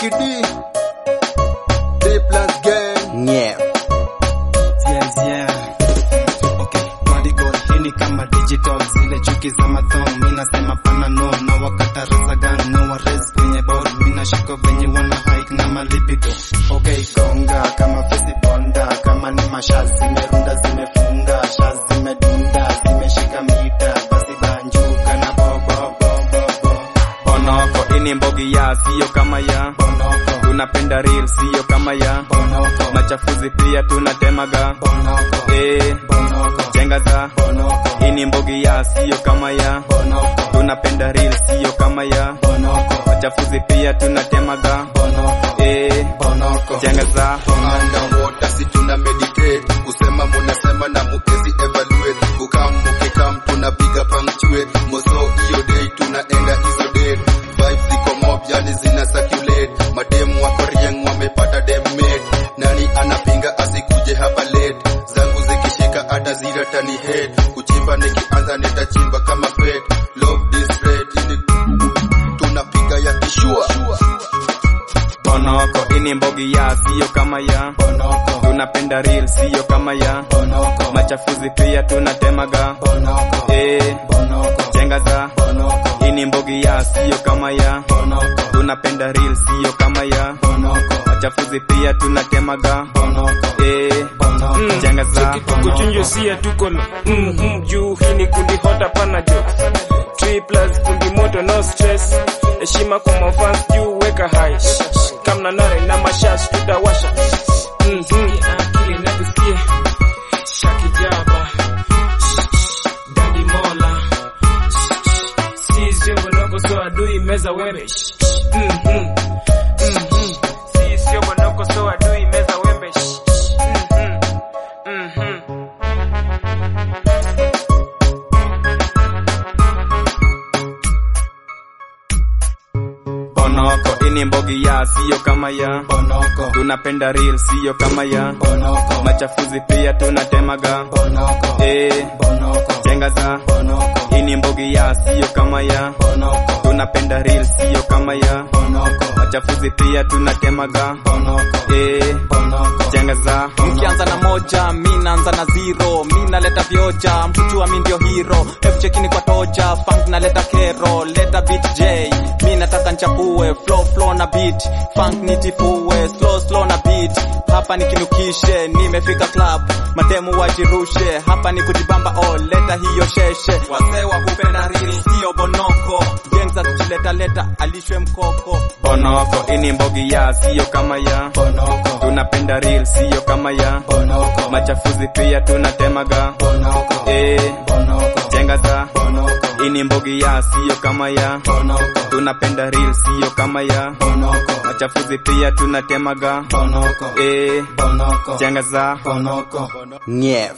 Lucky D. D plus gang. Yeah. Yes, yeah. Okay, body goal hii ni kama digital zile chuki za mathong mi nasema pana no na wakata reza gang no wares kwenye board mi nashika venye wana hike na malipido okay gonga kama fesi bonda kama ni mashaz zimerunda zimefunga shaz zimedunda zimeshika mita basi banjuka na bo bo bo bo bo Bonoko ini mbogi ya sio kama ya bonoko tunapenda real sio kama ya bonoko machafuzi pia tunatemaga bonoko eh bonoko chenga za bonoko ini mbogi ya sio kama ya bonoko tunapenda real sio kama ya bonoko machafuzi pia tunatemaga bonoko eh bonoko chenga za Underwater si tuna meditate. Kusema munasema na muezi evaluate. Kukam mukikam tunapiga punctuate. Moso hiyo day tunaenda hizo date. Vibes ziko mob yani zina circulate. Mademu wako rieng wamepata dem mate. Nani anapinga asikuje hapa late. Zangu zikishika hata zira tani head. Kuchimba nikianza nitachimba kama fate. Love this rate. Ili tunapiga ya kishua. Bonoko ini mbogi ya sio kama ya bonoko tunapenda real sio kama ya bonoko machafuzi pia tunatemaga bonoko eh bonoko chenga za bonoko ini mbogi ya sio kama ya bonoko tunapenda real sio kama ya bonoko machafuzi pia tunatemaga bonoko eh bonoko chenga za kuchunjo sia tuko na mhm juu hii ni kundi hota pana jo 3 plus kundi moto no stress heshima kwa mafans juu weka high kamna nare na mashash tutawasha mhm akili na kusikia shakijaba dadi mola sisi bonoko so adui meza wembe mhm mhm sisi bonoko so adui meza wembe mhm mhm Bonoko ini mbogi ya sio kama ya bonoko tunapenda real sio kama ya bonoko machafuzi pia tunatemaga bonoko eh bonoko chenga za bonoko ini mbogi ya sio kama ya bonoko tunapenda real sio kama ya bonoko machafuzi pia tunatemaga bonoko eh bonoko chenga za mkianza na moja mi naanza na zero mi naleta vioja mkujua mi ndio hero hebu chekini kwa toja funk naleta kero leta beat j mi nataka nchapue flow flow na beat funk nitifue slow slow na beat hapa nikinukishe nimefika club matemu wajirushe hapa ni kujibamba oh leta hiyo sheshe wazee wa kupenda rili sio bonoko gengza tukileta leta alishwe mkoko Bonoko ini mbogi ya sio kama ya bonoko tunapenda real sio kama ya bonoko machafuzi pia tunatemaga bonoko eh bonoko chenga za bonoko ini mbogi ya sio kama ya bonoko tunapenda real sio kama ya bonoko machafuzi pia tunatemaga bonoko eh bonoko chenga za bonoko nyef